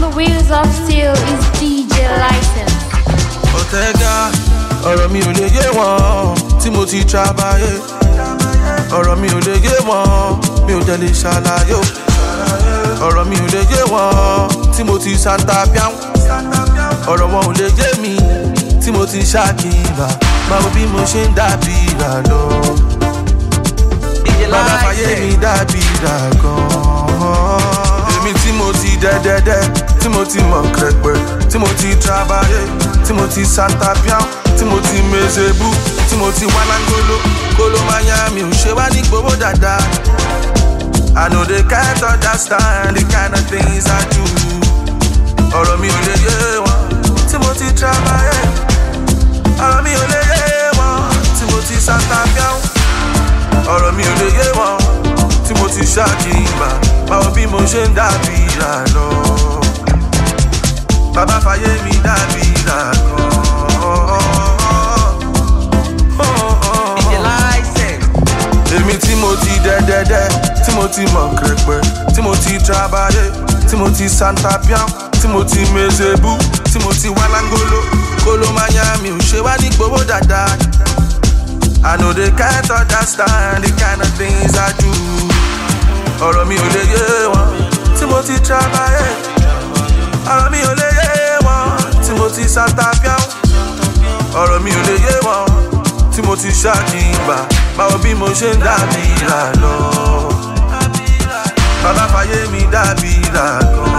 the wheels of steel is DJ License. ọ̀tẹ́gà ọ̀rọ̀ mi ò lè yé wọn tí mo ti trabayé ọ̀rọ̀ mi ò lè yé wọn mi ò jẹ́ lè ṣàlàyé o. ọ̀rọ̀ mi ò lè yé wọn tí mo ti santa piam ọ̀rọ̀ wọn ò lè yé mi tí mo ti ṣàkíyà báwo bí mo ṣe ń dàbí ìrà lọ. bàbá fàyè mi dàbí ìrà gan-an. èmi tí mo ti dẹ́dẹ́dẹ́ tí mo ti mọ̀ kẹ̀pẹ̀ tí mo ti trabayé tí mo ti santa piam tí mo ti mezebu tí mo ti wá lángolo kóló máa yá mi ò ṣe wá ní gbowó dáadáa. I know they can't understand the kind of things I do. ọ̀rọ̀ mi ò lè yé wọn tí mo ti trabayé. ọ̀rọ̀ mi ò lè yé wọn tí mo ti santa piam. ọ̀rọ̀ mi ò lè yé wọn tí mo ti ṣàkíyà báwo bí mo ṣe ń dàbí ìrà lọ. bàbá fàyè mi dàbí ìrà gan. èmi tí mo ti dẹ́dẹ́dẹ́ tí mo ti mọ̀ kẹ̀pẹ́ tí mo ti trabayé tí mo ti santa piam tí mo ti mezebu tí mo ti wá lángolo kóló máa yá mi ò ṣe wá ní gbowó dáadáa. I know they can't understand the kind of things I do. ọ̀rọ̀ mi ò lè yé wọn tí mo ti trabayé. ọ̀rọ̀ mi ò lè yé wọn tí mo ti santa piam. ọ̀rọ̀ mi ò lè yé wọn tí mo ti ṣàkíyà báwo bí mo ṣe ń dàbí ìrà lọ. bàbá fàyè mi dàbí ìrà gan.